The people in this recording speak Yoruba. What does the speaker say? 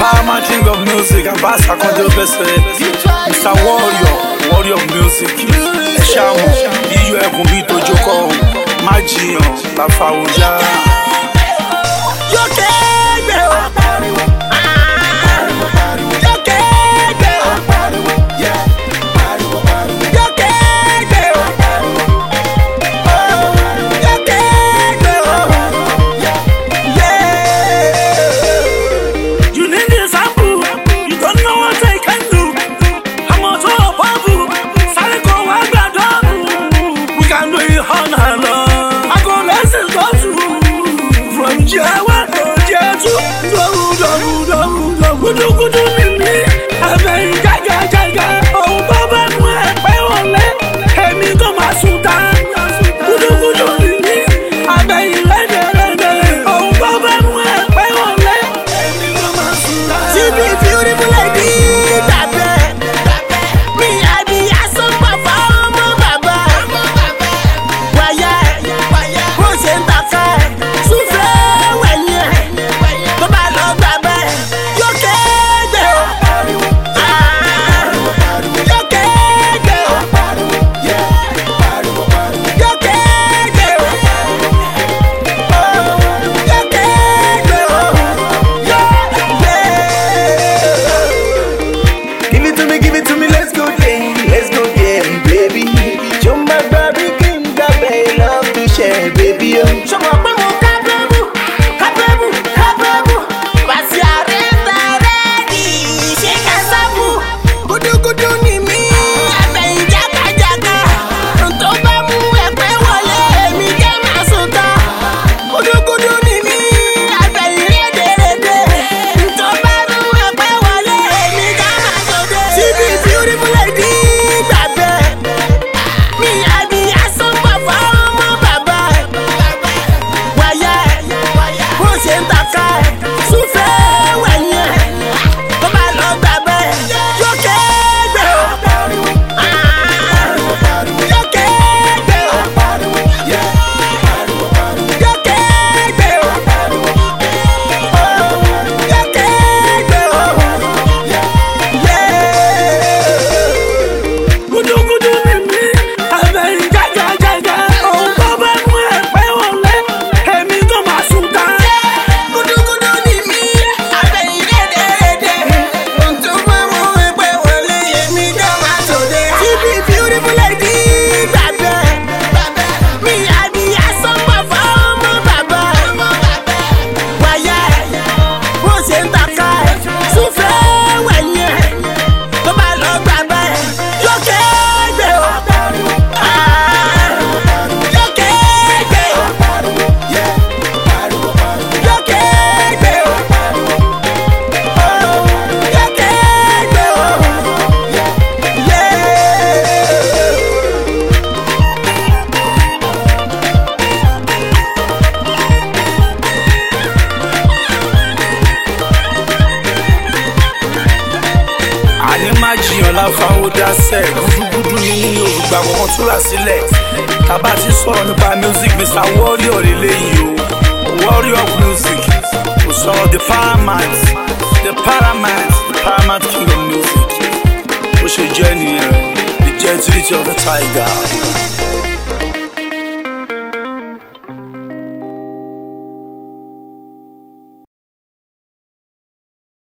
paramount king of music abasa kanjo bẹsẹ mr warrior warrior of music ẹ ṣàmù iyọ ẹkùn bíi tojúkọ má jiyàn láfàwọjá. Yóò kéde o. Yóò kéde o. Yóò kéde o. Yóò kéde o. Yeah. You need a sample, you don't know what I can do. I'm on top of you, sáré kan wá gbàdọ̀. We can do it all night long. I go lessons go through. From year one to year two. Dọ̀rù dọ̀rù dọ̀rù dọ̀rù. Gudugudu mi mi, àbẹ̀yìn gágá gágá. Òun tó bá mú ẹ pẹ́ wọlé, èmi kò máa sùn tá. Gudugudu mi mi, àbẹ̀yìn rẹ́dẹ̀rẹ́dẹ̀. Òun tó bá mú ẹ pẹ́ wọlé, èmi kò máa sùn tá. She be beautiful lady, babe. Me, I be a super ọmọ bàbá. Wáyà bó ṣe ń tàka ẹ̀, súnfẹ́ wẹ̀yìn ẹ̀. Tó bá lọ gbà bẹ́ẹ̀, yóò kéde o. Ah, Yóò kéde o. Yóò kéde o. Oh, Yóò kéde o. Yeah. Give it to me, give it to me, let's go there, let's go there, baby. Show my baby king, got baby, love to share, baby. Oh. Ṣọmọ pé mo kábẹ́bù, kábẹ́bù, kábẹ́bù. Bàtí àrẹ́ta rẹ́ẹ̀dì ṣe kásábù. Gúdúgúdú ni mí, àbẹ̀yìn jákàjáká. Tó bá mú ẹgbẹ́ wọlé, èmi jẹ́ màá sùn tán. Gúdúgúdú ni mí, àbẹ̀yìn rédèrèdè. Tó bá mú ẹgbẹ́ wọlé, èmi jẹ́ màá sòdè. Síbi beautiful lady gbàgbẹ́. Mi àbí asọ́pọ̀ fọ́ọ̀mù bàbá ẹ̀. Wáyà ẹ̀ bó ṣe ń tàka ẹ̀. Súnfẹ́ wẹ̀yìn ẹ̀. Tó bá lọ gbà bẹ́ẹ̀, yóò kéde o. Ah, Yóò kéde o. Yóò kéde o. Oh, Yóò kéde o. Yeah. Gudugudu mi mi, àbẹ̀yìn gágá Òun tó bá mú ẹ pẹ́ wọlé, èmi kò máa sùn tá. Gúdúgúdú ni mí, àbẹ̀yìn rédèrèdè. Ohun tó bá mú ẹgbẹ́ wọlé, èmi gan máa tòde. Síbi beautiful lady gbàgbẹ́. Mi àbí asọ́pọ̀ fọ́ọ̀mù bàbá. Wáyà ẹ̀ bó ṣe ń tàka ẹ̀. Súnfẹ́ wẹ̀yìn ẹ̀. Tó bá lọ gbàgbẹ́ ẹ̀, yóò kéde o. Ah, Yóò kéde o. Yóò kéde o. Oh, yóò kéde o. Yeah. àní má jiyàn láfáwọ́ dáṣẹ́ gúdúgúdú ní nínú òrùgbà kọ̀ọ̀kan túra sílẹ̀ tábà ti sọ̀rọ̀ nípa music mr warrior lélẹ́yìí o warrior of music kò sọ̀rọ̀ the paramount the paramount the paramount king of music bó ṣe jẹ́ nìyẹn the gentility of the tiger.